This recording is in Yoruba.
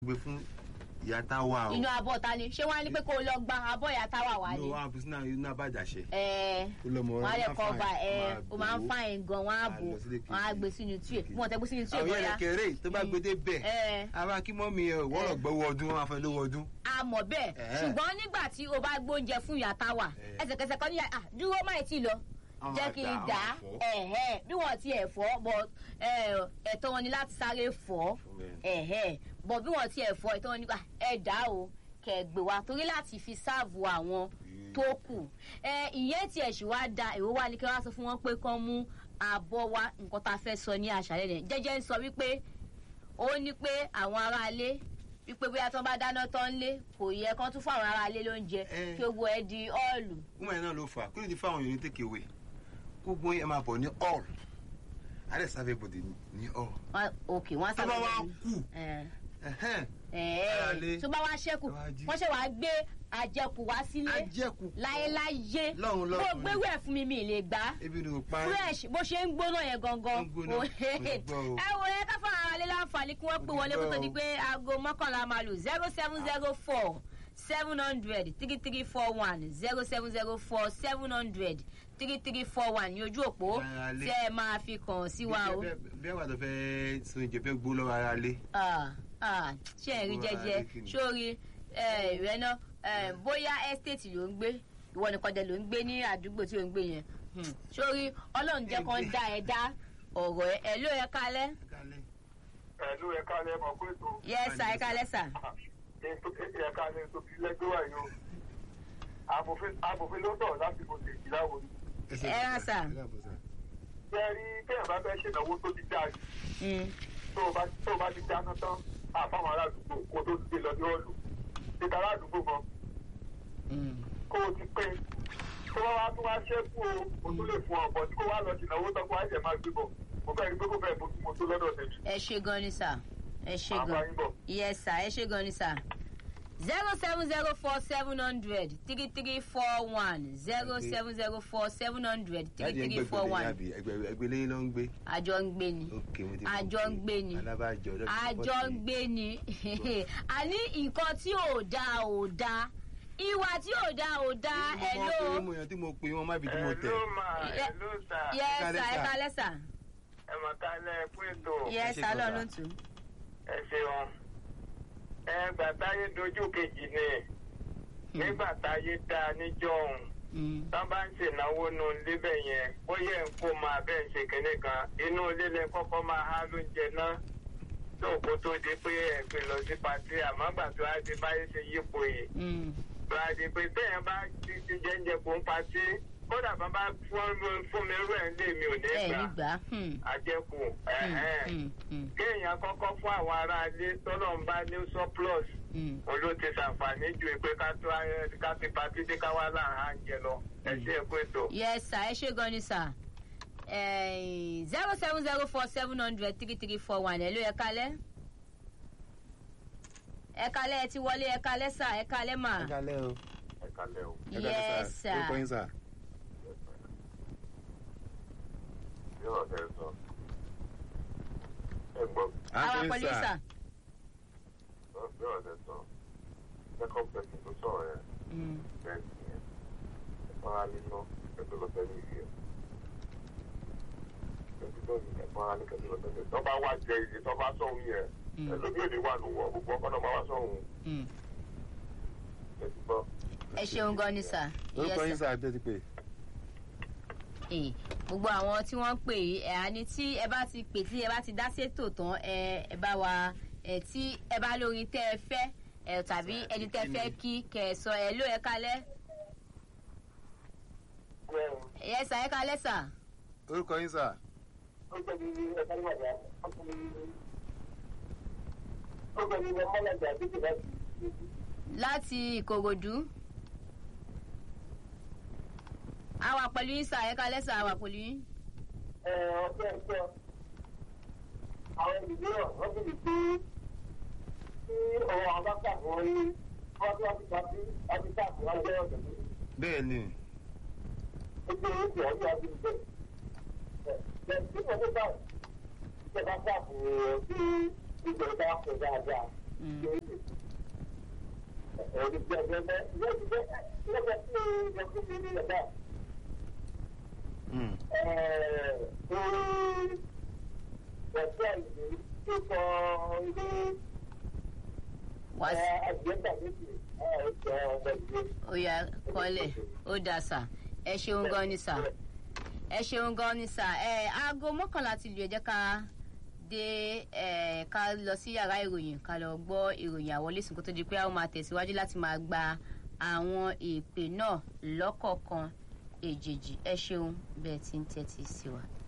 gbé fún ìyá táwa o inú abọ́ ta ni ṣé wọ́n á ní pé kó o lọ gba abọ́ ìyá táwa wà inú ní. wa fi sínú inú abájáṣe ẹ ó lọmọ wọ́n á lè máa kọ́ ọba fine, ẹ máa o máa ń bò ó. fàìn gan wọ́n á á bò lọ sílé wọ́n á kejì. gbé sínú tíyè bí wọ́n tẹ́ gbé sínú tíyè àwọn bóyá yẹn kéré tó bá gbé dé bẹ́ẹ̀ ẹ ara kí mọ́mí ẹ wọ́rọ̀ gbọ́wọ́ ọdún wọn máa fẹ́ lówó ọdún. a mọ̀ bẹ́ẹ̀ Ẹ̀hẹ́. ṣùgbọ́n nígbà tí o bá gbóúnjẹ fún ìyá táwa Ẹ̀. ẹsẹ̀kẹsẹ̀ kan ní à dúró má ì tí lọ Àwọn jẹ́ máa kí dà, n àwọn dà máa á fọ́. ẹ̀hẹ́ bí wọ́n ti ẹ̀ fọ́ bọ̀ ẹ̀, ẹ̀tọ́ wọn ni láti sáré fọ́ ẹ̀hẹ́ bọ̀ bí wọ́n ti ẹ̀ fọ́ ẹ̀tọ́ wọn ni ẹ̀ dá o kẹ̀gbẹ́ wa torí láti fi sáàbù àwọn tó kù ẹ ìyẹn tiẹ̀ sì wá da èrò wa ni kí wọ́n sọ fún wọn pé kán mú àbọ̀ wa nǹkan tá a fẹ́ sọ ní àṣálẹ́ rẹ̀ jẹ́jẹ́ ń sọ wípé ó ní pé àwọn aráalé wípé bóyá tí wọ́n bá dáná tán lé kò yẹ kán tún fún àwọn aráalé lóúnjẹ Ẹ. kí gbogbo ẹ di ọ́ọ̀lù wúmọ̀ yẹn náà ló fà kí ló ti fáwọn èèyàn ní take away gbogbo yẹn máa bọ̀ ní all adé sáfẹ́ bòdì ní all Wọ́n- òkè wọ́n á tó bá sábà wá lórí. kù Ẹ. ẹ̀hẹ́n, Ẹ. Aráalé. tó bá wá ṣẹ́kù Ẹ wá jí. wọ́n ṣe wàá gbé àjẹkù wá sílé ajẹ́kù láéláyé Lọ́run, bó lọ́run. gbéwò ẹ̀ fún mi mi ì lè gbà á ebi ni o pa fresh bó ṣe ń gbóná yẹn gangan Ó ń gbóná, Ó- kò ní gbọ́ o. ẹ wo yẹn ká fún ara lé láǹfààní kí wọ́n pè Kò ní wọlé kó tó gbọ́ di o. pé aago mọ́kànlá máa lù zero seven zero four seven hundred three three four one zero seven zero four seven hundred three three four one ní ojú òpó Ara lé. tí ẹ máa fi kàn sí wa o. bí ẹ wà tó fẹ́ sun ìjẹ fẹ́ gbó lọ́wọ́ ara lé Ah, ah, ṣé ẹ rí Gbogbo ara jẹjẹ lé kí ni? sórí rẹ náà eh, bóyá estate ló ń gbé ìwọ nìkan dẹ ló ń gbé ní àdúgbò tí ò ń gbé yẹn Hmm, sórí ọlọ́run jẹ́ kan dá ẹ dá ọ̀rọ̀ ẹ ẹ ló ẹ kalẹ́ ẹ̀lú ẹ̀ka lẹ́ mọ̀ pé tó yẹ́sà ẹ kalẹ́ sà. ẹ̀ka lẹ́ tó fi lẹ́gbẹ́ wà yìí o Amòfin- amòfin ló sọ̀rọ̀ lásìkò tèjì láwo ni. Ẹ rà sà. ṣé ẹ rí kéèyàn bá fẹ́ ṣènáwó tó ti dáa jù Hmm, tó o bá tó o bá ti dáná tán àfáwọn aládùúgbò kó tó gbé lọ ní ọ̀lù títa aládùúgbò gan hmm. kó o ti pín tó wá wá tó wá ṣẹ́kù o o tún lè fún ọ̀pọ̀ tí kò wá lọ ṣènáwó tán kó wá ṣẹ̀ máa gbé bọ̀ mo fẹ́ rí pé kó fẹ́ bójú mo tó lọ́dọ̀ tèmi. ẹ ṣe gan ni sà ẹ ṣe Màá bá gan yín bọ̀. yẹ́sà ẹ ṣe gan ni sà. zero seven zero four seven hundred three three four one zero seven zero four seven hundred three three four one ẹgbẹ́ lẹ́yìn ló ń gbé àjọ ń gbé ni. ok mo ti Àjọ ń gbé ni. alábàjọ ọjọ́ àjọ ń gbé ni àní nǹkan tí ò dáa ò dáa ìwà tí ò dáa ò dáa ẹ ló mo yàn tí mo pe wọn má bi tí mo tẹ Hello ma, Ẹ- hello sir. yẹ Ẹ sà ẹ kálẹ́ sà. kalẹ́ sà ẹ mọ̀ ká lẹ́ pé tó yẹ ṣe sà gan lọ́nà sà. tù. ẹ ṣeun. ẹ gbà táyé dojú kejì ni nígbà táyé dá níjọ́ òun tán bá ń ṣènáwó nu níbẹ̀ yẹn ó yẹ ń kó máa bẹ́ẹ̀ ṣe kínní kan inú ilé lẹ kọ́kọ́ máa há lóúnjẹ náà tó kó tó di pé ẹ pè lọ sí patí àmọ́ gbà tó á di báyé ṣe yípo yìí tó á di pé téèyàn bá ti ti jẹ́ńjẹ kó ń patí kódà bá bá fún fún mi rú ẹ̀ ń lé mi ò ní ẹ ní gbà gbà. àjẹkù ẹ̀hẹ́n kéèyàn kọ́kọ́ fún àwọn aráalé tọ́lọ̀ ń bá ní surplus òun ló ti ṣàǹfààní ju pé ká tó ayé ká fi patí dé ká wá láàá ń jẹ lọ ẹ ṣe é pé tó. yẹ sà ẹ ṣe gan ni sà zero seven zero four seven hundred three three four one ẹ ló ẹ kalẹ́ ẹ kalẹ́ ẹ ti wọlé ẹ kalẹ́ sà ẹ kalẹ́ mà ẹ kálẹ́ o ẹ kalẹ̀ o. ẹ kálẹ́ yẹ sà sà orúkọ yín sà yóò ẹ sọ ẹ gbọ́ àwọn pẹ̀lú sà. yóò ẹ sọ second person tó sọ̀rọ̀ yẹn Mm. bẹ́ẹ̀ ni ẹ fara nínú ẹgbẹ́ lọ sẹ́ni ìwé ẹ̀ ẹgbẹ́ tó ní ẹ fara ní kẹ́kẹ́ lọ sẹ́ni ìwé tó bá wá jẹ iye tó bá sọ̀hún yẹn Mm. ẹlòmí ò ní wà nù wọ gbogbo ọkọ náà máa wá sọ̀hún Mm. ẹ ti gbọ́. ẹ ṣeun gan ni sà. orúkọ Yes, yín sir. sà tẹ́ ti pè Eh, gbogbo àwọn tí wọ́n ń pè yìí ẹ̀ àní tí ẹ bá ti pè tí ẹ bá ti dá sétò tán ẹ ẹ bá wa ẹ tí ẹ bá lórí tẹ́ ẹ fẹ́ ẹ tàbí ẹni tẹ́ ẹ fẹ́ kí kẹ́ ẹ sọ ẹ ló ẹ kalẹ́ ẹ sà ẹ kalẹ́ sà. orúkọ yín sà láti ìkòròdú. àwa pẹ̀lú yín sà ẹ kalẹ́ sà àwa pẹ̀lú yín. àwọn ìgbéyàwó wọ́n ti di pé tí ọ̀rọ̀ àwọn bá kà wọ́n ní wọ́n tí wọ́n ti pàṣẹ láti káàkiri wọ́n jẹ́ ọ̀dọ̀ ní bẹ́ẹ̀ ni gbogbo oúnjẹ ọdún àti ìgbẹ́. ẹ̀ tí wọ́n tó bá ìjọba káàkiri sí ìgbẹ́ bá kọ̀ dáadáa Mm. Mm. wá sí ó yá kọ́lẹ̀ ó dà sà ẹ ṣeun gan ni sà ẹ ṣeun gan ni sà ẹ aago mọ́kànlá ti lù ẹ jẹ́ ká dé ẹ ká lọ sí yàrá ìròyìn ká lọ gbọ́ ìròyìn àwọlésùn kó tó di pé a ó máa tẹ̀síwájú láti máa gba àwọn ìpè náà lọ́kọ̀ọ̀kan èjèèjì ẹ ṣeun bẹ́ẹ̀ tí ń tẹ́tí sí wa.